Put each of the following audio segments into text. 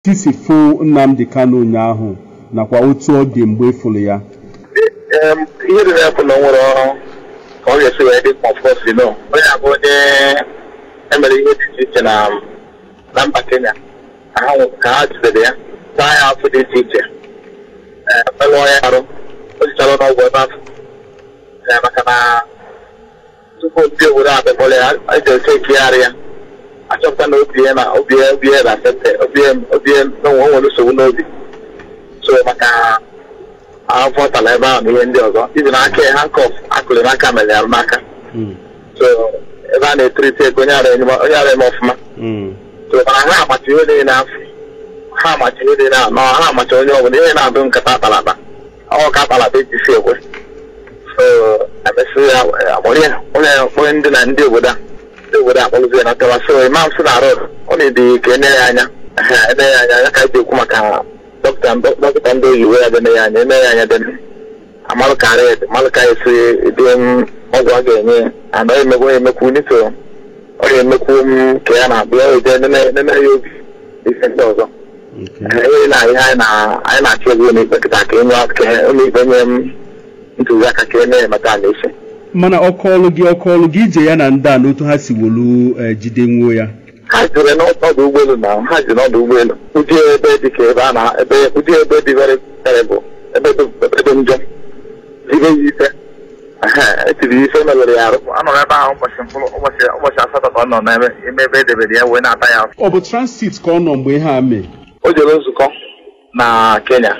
tisi fụ Nnamdi Kanu ụnyaahụ nakwa otu ọ dị mgbe efuru ya ihe dị na-ekwu na o nwere ọrụ ka ọ ga-esi wee dị kpọfọsi no onye abụ onye emere ihe dị iche iche na na mba Kenya ka ha nwụ- ka ha jidere ya taa ya afọ dị iche iche melụọ ya arụ o jichara n'ọgwụ ebe afọ Eh, maka na tupu ndị obodo a bịakpọrọ ya a ji oche ekegharị ya achọpụta na obi ya na obi ya obi ya na sente obi ya obi ya na o nwere nsogbu n'obi so maka afọ tara ebe ahụ na ihe ndị ọzọ ibi na aka ya hankọf akụrụ n'aka mere ya n'aka Mm, so ebe a na-etiriti ego onye ara enye onye ara eme ọfụma mm, so mana ha amacha ihe niile n'afọ ha amacha ihe niile nọ ha amacha onye ọbụla ihe na-abụ nkata akpalakpa ọ ka akpalakpa ejisi ekwe so emesị ya akpọrọ ya onye onye ndị na ndị obodo a ndị obodo a akpọrọzi ya na tawa so imam si na rod ọ na-edi ka ene ya anya ehe, ene ya anya ya ka eji ekwu maka dọkịta dọkịta ndị oyibo ya dene ya anya ene ya anya dene amalụ ka ara ede malụ ka esi dị m ọgwụ a ga-enye ya ana ọ emekwu emekwu nito ọ ga-emekwu m ka ya na-abụ ya eje nene nene ya obi ife ndị ọzọ okay. ihe na ihe anyị na- anyị na-achọ ego ụlọikpe kịta ka enye ka ụlọikpe nye m ntụziaka ka enye ya maka ala isi mana ọkọọlụ gị ọkọọlụ gị ije ya na ndị a n'otu ha si wolu eh, jide nwuo ya ha jere n'ọdụ ụgbọelu na ha ji n'ọdụ ụgbọelu ụdị ebe dị ka ebe a na ebe ụdị ebe dị very terrible ebe dị ebe dị njọ ibe ya ife Ehe, etiri ya ife melụrụ ya arụ anọrọ ebe ahụ ụbọchị mkpụrụ ụbọchị ụbọchị asatọ ka ọ nọ n'ebe ime ebe edebere ya wee na-ata ya afọ ọ bụ transit ka ọ nọ mgbe ihe a mee o jere nzukọ na Kenya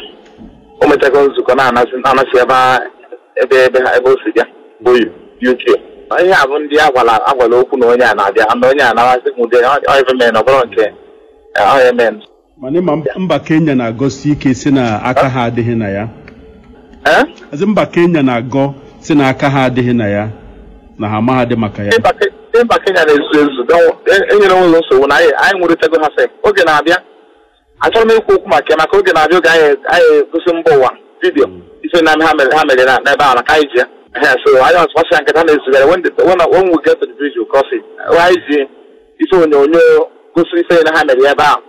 o mechago nzukọ na-anasị na-anasị ebe a- ebe ebe ha ebe o si bịa bụ UK ihe a bụ ndị agwala agwala okwu na onye a na-abịa na onye a na-amasị m ụdị ọive men ọ bụrụ nke ọya men mana ịma mba- mba Kenya na-agọsi ike si na aka ha adịghị na ya ee Azị mba Kenya na-agọ si na aka ha adịghị na ya na ha amaghadị maka ya ịba Ke- ịba Kenya na-ezu ezu don- e- enyere onwe ụzọ nsogbu na anyị anyị nwụrịtago ha sef oge na-abịa achọrọ m ikwu okwu maka ya maka oge na-abịa oge anyị anyị egosi mba ụwa vidiyo ife na ha mere ha mere na- n'ebe ahụ na ka anyị ji ya Ehe, so anyị ọsụkpasị ya nketa na-ezugara when the- when when we get to the video cross it anyị ji ife onyonyo gosiri ife na ha mere ya ebe ahụ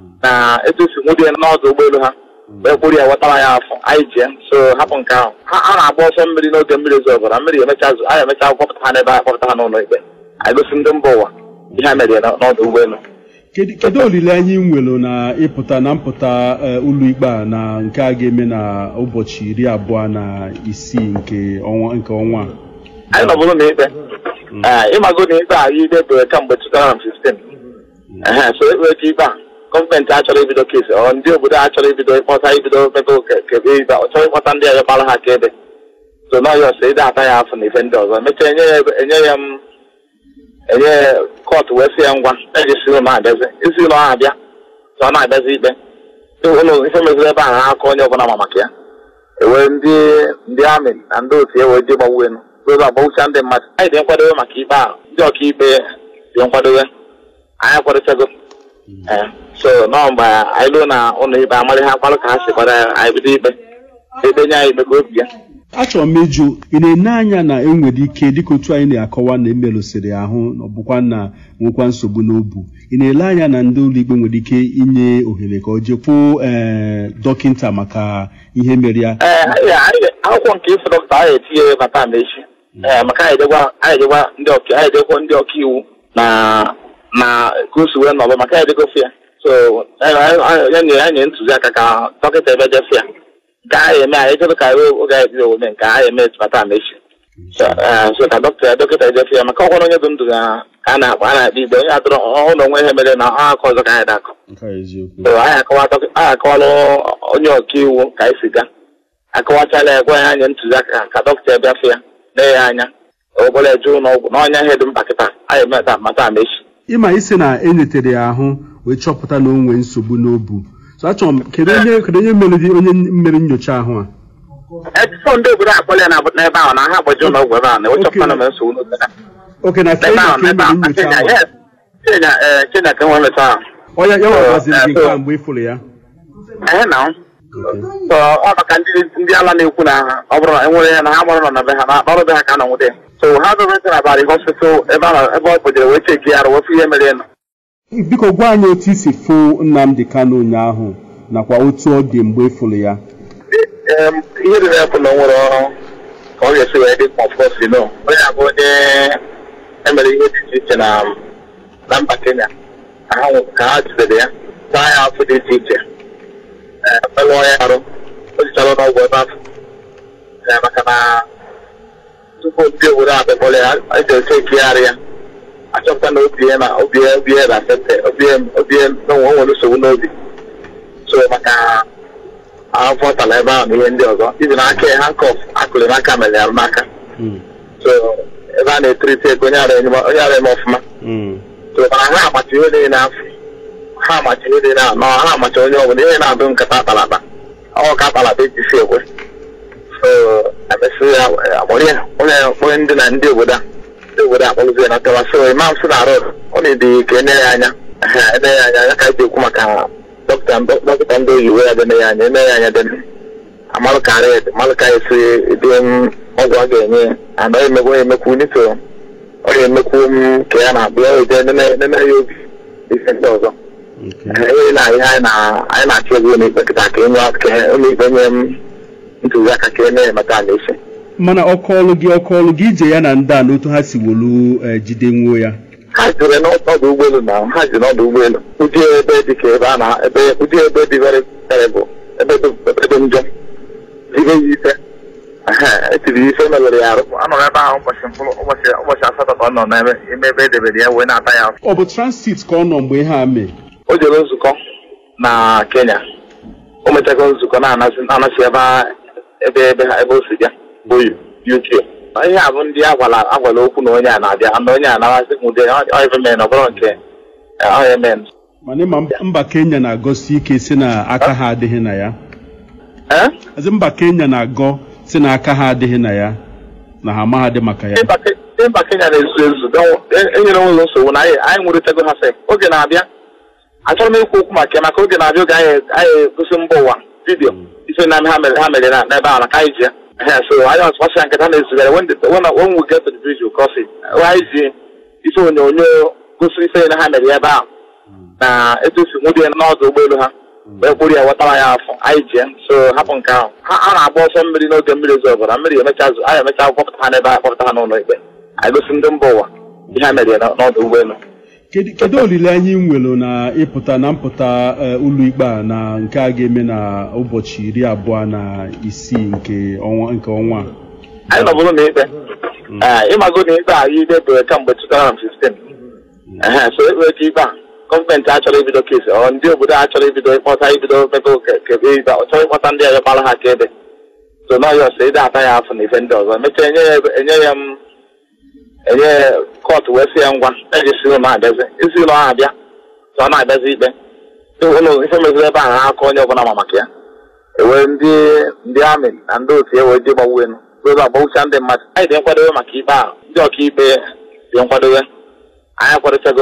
na etu esi nwụdị ya n'ọdụ ụgbọelu ha wee kpụrụ ya wetara ya afọ anyị ji ya so hapụ nke ahụ ha a na-agba ọsọ mmiri n'oge mmiri ozi ọbụla mmiri emecha zụ anyị emecha kpọpụta ha n'ebe a kpọpụta ha n'ụlọ ikpe anyị gosi ndị mba ụwa ihe ha mere ya n'ọdụ ụgbọelu kedu kedu olileanya ị nwere na ịpụta na mpụta eh, ụlọikpe a na nke a ga-eme na ụbọchị iri abụọ na isii nke ọnwa nke ọnwa a? anyị nọbụrụ n'ikpe ee ịmago na ikpe a ikpe bụ kamgbe 2015 ehe so ekpere ka ikpe a gọọmenti achọrọ ibido kesi ọ ndị obodo a chọrọ ibido ịkpọta ibido mego kebe ikpe ọ chọrọ ịkpọta ndị ọzọ gbara ha ka ebe so na ọyọs ide ata ya afọ na ife ndị ọzọ emechaa enye ya ebe- enye ya m enye ya kọtụ wee sị ya ngwa eji si ụlọ abịazi isi ụlọ ahụ abịa so ọ na-abịazi ikpe ụlọ ife meziri ebe ahụ ha aka onye ọbụla ma maka ya ewee ndị ndị amị na ndị otu ewe dị gbagbu elu ụzọ agbagbucha ndị mmadụ anyị dị nkwadobe maka ikpe ahụ ndị ọkaikpe dị nkwadobe anyị akwadochago ee so nọ mgbe anyị ruo na ụlọ ikpe amarị ha kwalụ ka ha si kwado ya anyị bido ikpe ikpe nye anyị ikpe ka obi ya achọrọ m ịjụ ị na-ene anya na enwere ike dịka otu anyị na-akọwa na emelụsịrị ahụ na ọ bụkwa na nwekwa nsogbu n'obu ị na-ele anya na ndị ụlọikpe nwere ike inye ohere ka ọ jekwuo ee dọkịta maka ihe mere ya ee anyị anyị akwụkwọ nke ife dọkịta anyị etinye bata m echi ee maka anyị ejekwa anyị ejekwa ndị ọka anyị ejekwa ndị ọka iwu na na ka o si wee nọrọ maka anyị ejegofe ya so anyị anyị- anyị nye anyị ntụziaka ka dọkịta ebe jefe ya nke anyị eme anyị ejebe ka anyị oge anyị bido ome nke anyị eme bata m echi so ee, so ka dọkịta dọkịta ejefe ya maka ọkwara onye dị ndụ ga ka a na-akpa a na-akpa igbe onye adọrọ ọhụrụ na onwe ihe mere na ọ aka ọzọ ka anyị na-akọ nke a eziokwu so anyị akọwa dọkị- anyị akọwala onye ọka iwu ka anyị si gaa akọwachala ya gwa ya anya ntụziaka ka dọkịta bịafụ ya lee ya anya obere eje ụlọ ọgwụ na ọnya ihe dị mkpa kịta anyị meta mata ama echi ịma isi na enyetere ya ahụ wee chọpụta na o nwee nsogbu n'obu so achọrọ m kedu onye kedu onye mere dị onye mere nyocha ahụ a etifọ ndị obodo akpọla ya na- n'ebe ahụ na ha gbaji ụlọ ọgwụ ebe ahụ na ewechọpụta na mere nsogbu n'obodo ha. oke na n'ebe Kenya ahụ ka e n'ebe mere ahụ na nyocha Kenya ahụ yes Kenya ee Kenya ka nwe meta ahụ ọ ya ya nwagaziri gị Eh, nke so- a mgbe ị fụrụ ya ehe na Okay. so ọ maka ndị ndị ala na-ekwu na ha ọ bụrụ na enwere ya na ha gbara nọ na be ha na ọrụ be ha ka nọ nwute so ha dọrọtara abalị hospital ebe ahụ ebe ọ kpojere wee cheki ya arụ wefu ihe mere ya nọ biko gwa anyị otu isi fụ Nnamdi Kanu ụnyaahụ nakwa otu ọ dị mgbe ịfụrụ ya Em, ihe dị na-ekwu na o nwere ọrụ ka ọ ga-esi wee dị kpọfọsi no onye abụ onye emere ihe dị iche iche na na mba Kenya ka ha nwụ- ka ha jidere ya taa ya afọ dị iche iche ee melụọ ya arụ o jichara n'ọgwụ ebe afọ Ee, maka na tupu ndị obodo a bịakpọrọ ya a ga-ese ekegharị ya achọpụta na obi ya na obi ya obi ya na sente obi ya obi ya na o nwere nsogbu n'obi so maka afọ tara ebe ahụ na ihe ndị ọzọ ibi n'aka ya hankọf akụrụ n'aka mere ya n'aka Mm, so ebe a na-etiriti ego onye ara enye m- onye ara eme ọfụma mm, so mana ha amacha ihe niile afọ ha amacha ihe niile anọ ha amacha onye ọbụla ihe na-adụ nkata akpalakpa ọ ka akpalakpa eji si ekwe so emesị ya akpọrọ ya onye onye ndị na ndị obodo a ndị obodo a kpọrọzi ya na tewa so imam si na rod ọ na-edi ka ene ya anya ehe, ene ya anya ya ka eji ekwu maka dọkịta dọkịta ndị oyibo ya dene ya anya ene ya anya dene amalụ karịa amalụ ka esi dị m ọgwụ a ga-enye ya ana ọ emekwu ya emekwu nito ọ ga-emekwu m ka ya na-abụ ya oje nene ya obi ife ndị ọzọ okay. ihe na ihe anyị na- anyị na-achọ ego n'ikpe kịta ka enye ka ụlọikpe nye m ntụziaka ka enye ya maka ala isi mana ọkọọlụ gị ọkọọlụ gị ije ya na ndị a n'otu ha si wolu eh, jide nwuo ya ha jere n'ọdụ ụgbọelu na ha ji n'ọdụ ụgbọelu ụdị ebe dị ka ebe a na ebe ụdị ebe dị very terrible ebe dị ebe dị njọ zibe ya ife Ehe, etiri ya ife mebere ya arụ anọrọ ebe ahụ ụbọchị mkpụrụ ụbọchị ụbọchị asatọ ka ọ nọ n'ebe ime ebe edebere ya wee na-ata ya afọ ọ bụ transit ka ọ nọ mgbe ihe a mee o jere nzukọ na Kenya o mechago nzukọ na-anasị na-anasị ebe a- ebe ebe ha ebe o si bịa bụ UK ihe a bụ ndị agwala agwala okwu na onye a na-abịa na onye a na-amasị m ụdị oivemen ọ bụrụ nke oimen mana ịma mba- mba Kenya na-agọsi ike si na aka ha adịghị na ya ee ezi mba Kenya na-agọ si na aka ha adịghị na ya na ha amaghadị maka ya Ịba Ke- ịba Kenya na-ezu ezu don- e- enyere onwe nsogbu na anyị anyị nwụrịtago ha sef oge na-abịa achọrọ m ikwu okwu maka ya maka oge na-abịa oge anyị anyị gosi mba ụwa vidiyo ife na ha mere ha mere na n'ebe ahụ na ka anyị ji ya Ehe, so anyị ọtụkwasị ya nketa na-ezugara when the- when when we get to the bridge we'll cross it anyị ji ife onyonyo gosiri ife na ha mere ya ebe ahụ na etu esi nwụdị ya n'ọdụ ụgbọelu ha wee kpụrụ ya wetara ya afọ anyị ji ya so hapụ nke ahụ ha a na-agba ọsọ mmiri n'oge mmiri ozi ọbụla mmiri emecha azụ anyị emecha kpọpụta ha n'ebe a kpọpụta ha n'ụlọ ikpe anyị gosi ndị mba ụwa ihe ha mere ya n'ọdụ ụgbọelu kedu kedu olileanya ị nwere na ịpụta na mpụta eh, ụlọikpe a na nke a ga-eme na ụbọchị iri abụọ na isii nke ọnwa nke ọnwa a anyị nọbụrụ na ikpe ee ịmago na ikpe a ikpe bụ kamgbe 2015 ehe so ekpere ka ikpe a gọọmenti achọrọ ibido kesi ọ ndị obodo a chọrọ ibido ịkpọta ibido mebe kebe ikpe ọ chọrọ ịkpọta ndị ọzọ kpara ha ka ebe so n'ọya ọsọ ịda ata ya afọ na ife ndị ọzọ emechaa enye ya ebe- enye ya m enye ya kọtụ wee sị ya ngwa ejisi ụlọ abịazi isi ụlọ ahụ abịa ka ọ na-abịazi ikpe ụlọ ife meziri ebe ahụ n'aka onye ọbụla ma maka ya ewee ndị ndị amị na ndị otu ya wee dị gbagbu elu ụzọ agbagbucha ndị mmadụ anyị dị nkwadobe maka ikpe ahụ ndị ọkaikpe dị nkwadobe anyị akwadochago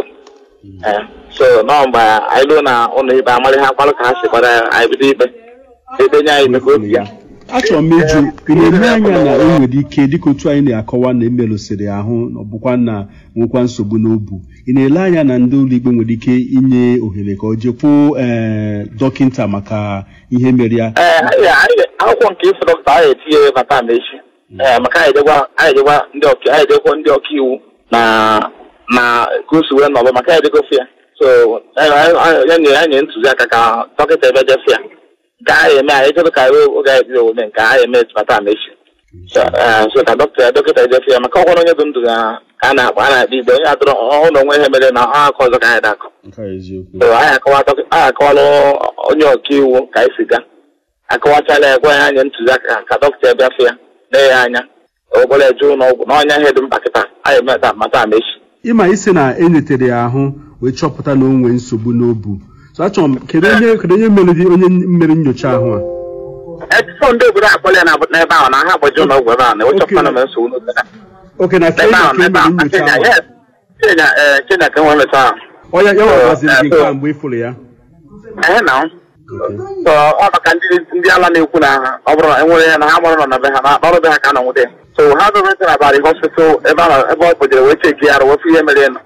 ee so nọọ mgbe anyị ruo na ụlọ ikpe amarị ha mkpalụ ka ha si kwado ya anyị bido ikpe ikpe nye anyị mekwa obi ya achọrọ m ịjụ ị na-ele anya na enwere ike dịka otu anyị na-akọwa na emerụsịrị ahụ na ọ bụkwa na nwekwa nsogbu n'obu ị na-ele anya na ndị ụlọikpe nwere ike inye ohere ka ọ jekwuo ee dọkịta maka ihe mere ya ee anyị anyị- akwụkwọ nke ife dọkịta anyị etinye bata ma echi ee maka anyị ejekwa anyị ejekwa ndị ọka anyị ejekwa ndị ọka iwu na na ka o si wee nọrọ maka anyị ejegofe ya so anyị- anyị- anyị- ya nyere anyị ntụziaka ka dọkịta ebe jefe ya nke anyị eme anyị ejebe ka anyị oge anyị bido ome nke anyị eme bata ma echi so ee, so ka dọkịta dọkịta ejefe ya maka ọkwara onye dị ndụ ga ka a na-akpa a na-akpa igbe onye adọrọ ọhụrụ onwe ihe mere na ọ aka ọzọ ka anyị dakọ nke a eziokwu so anyị akọwa dọkị- anyị akọwala onye ọka iwu ka anyị si gaa akọwachala ya gwa ya anya ntụziaka ka dọkịta bịafụ ya lee ya anya obere eje ụlọ ọgwụ na ọnya ihe dị mkpa kịta anyị meta mata ama echi ịma isi na enyetere ya ahụ wee chọpụta na o nwee nsogbu n'obu so achọrọ m kedu onye kedu onye mere dị- onye mere nyocha ahụ a etuto ndị obodo akpọla ya na- n'ebe ahụ na ha agbaji ụlọ ọgwụ ebe ahụ na ewechọpụta na mere nsogbu n'obodo ha. oke na n'ebe Kenya ahụ ka e n'ebe mere ahụ na nyocha Kenya ahụ yes Kenya ee Kenya ka enwe meta ahụ ọ ya ya nwagaziri gị Eh, nke so- a mgbe ị fụrụ ya ehe na so ọ maka ndị ndị ala na-ekwu na ha ọ bụrụ na enwere ya na ha mụrụ nọ na be ha na ọrụ be ha ka nọ nwute so ha dọrọta na abalị hospital ebe a ebe ọ kpojere wee cheki ya arụ wefu ihe mere nọ